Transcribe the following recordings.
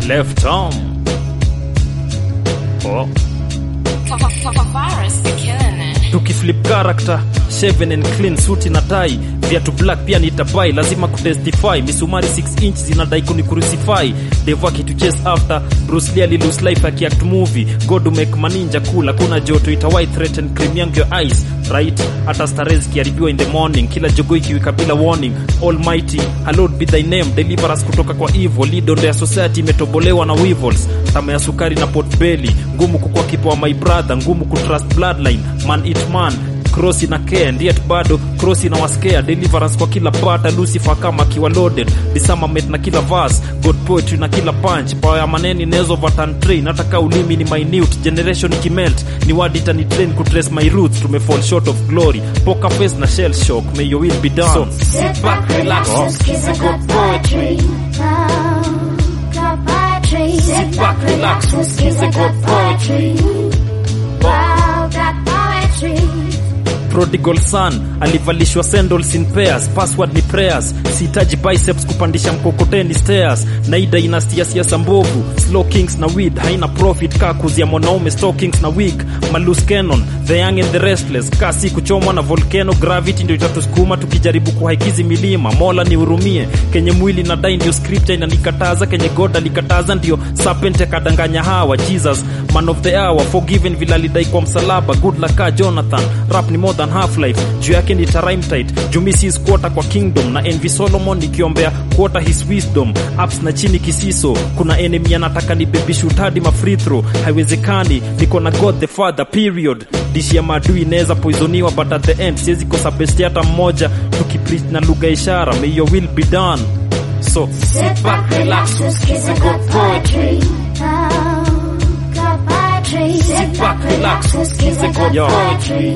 left arm. Oh. Virus, they're killing it. tukiflip character shaven and clean suti na tai viatu black pia nitabai lazima kutestify misumari 6 inch zinadai kuni crucify devo akituchase after bruce lee alilose life akiact movie god to make maninja cool hakuna joto itawai threaten cream yangu your eyes right hata starehe zikiharibiwa in the morning kila jogo ikiwika bila warning almighty hallowed be thy name deliver us kutoka kwa evil lidondo ya society imetobolewa na weevils tama ya sukari na pot belly ngumu kukua kipo wa my brother ngumu kutrust bloodline man it man krosi na care and yet bado krosi na waskea deliverance kwa kila pata lucifer kama akiwa loaded disamamet na kila verse god poetry na kila punch pawa ya maneni nezo vatan train nataka ulimi ni minute generation ikimelt ni word itani train kutrace my roots tumefall short of glory poker face na shell shock may your will be done so, Sit back, relax, just kiss a good poetry. Oh, good poetry. Sit back, relax, just kiss a good poetry. Wow, good poetry. prodigal son alivalishwa sandals in pairs password ni prayers sihitaji biceps kupandisha mkokoteni stairs naida inastia siasa mbovu slow kings na weed haina profit kaa kuzia mwanaume stockings na wig malus canon the young and the restless kaa si kuchomwa na volcano gravity ndio itatusukuma tukijaribu kuhaikizi milima mola nihurumie kenye mwili na dai ndio scripture inanikataza kenye god alikataza ndio serpent akadanganya hawa jesus man of the hour forgiven vile alidai kwa msalaba good laka jonathan rap ni more than half life juu yake ni tarime tight jumisi is quarter kwa kingdom na envy solomon nikiombea quarter his wisdom ups na chini kisiso kuna enemy anataka ni baby shoot hadi ma free throw haiwezekani niko na god the father period dishi ya maadui inaweza poisoniwa but at the end siwezi kosa besti hata mmoja tukipreach na lugha ya ishara may your will be done so Sit back, relax, just kiss a good poetry. Oh, good poetry. Sit back, relax, just kiss a good Yo. poetry.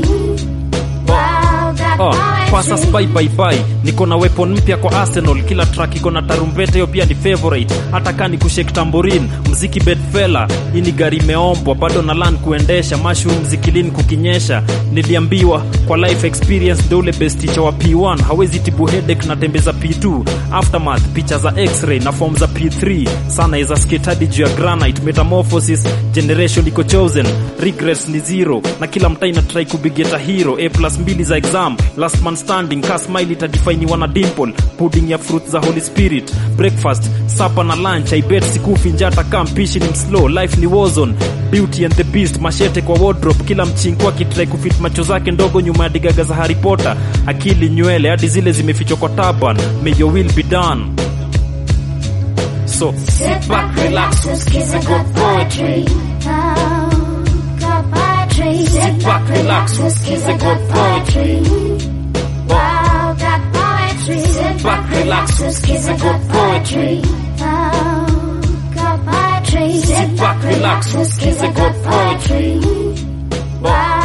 Wow, good Oh, pasa poetry. spy bye bye niko na weapon mpya kwa arsenal kila track iko na tarumbete hiyo pia ni favorite hata kaa ni kushake tamborin mziki bedfella hii ni gari imeombwa bado na lan kuendesha mushroom zikilin kukinyesha niliambiwa kwa life experience ndo ule best teacher wa p1 hawezi tibu headache na tembeza p2 aftermath picha za x-ray na form za p3 sana iza skate hadi juu ya granite metamorphosis generation iko chosen regrets ni zero na kila mtaa ina try kubigeta hero a plus mbili za exam last man standing ka smile itadifainiwa na dimple pudding ya fruit za holy spirit breakfast supper na lunch i bet sikufi njata kaa mpishi ni mslow life ni warzone beauty and the beast mashete kwa wardrobe kila mchinko akitrai kufit macho zake ndogo nyuma ya digaga za harry potter akili nywele hadi zile zimefichwa kwa taban may your will be done so Sit back, relax, just kiss a good poetry. Oh, good poetry. Sit back, relax, just kiss a good poetry. Wow, good poetry. Sit back, relax, just kiss a good poetry. Oh, good poetry. Sit back, relax, just kiss a good poetry. Wow.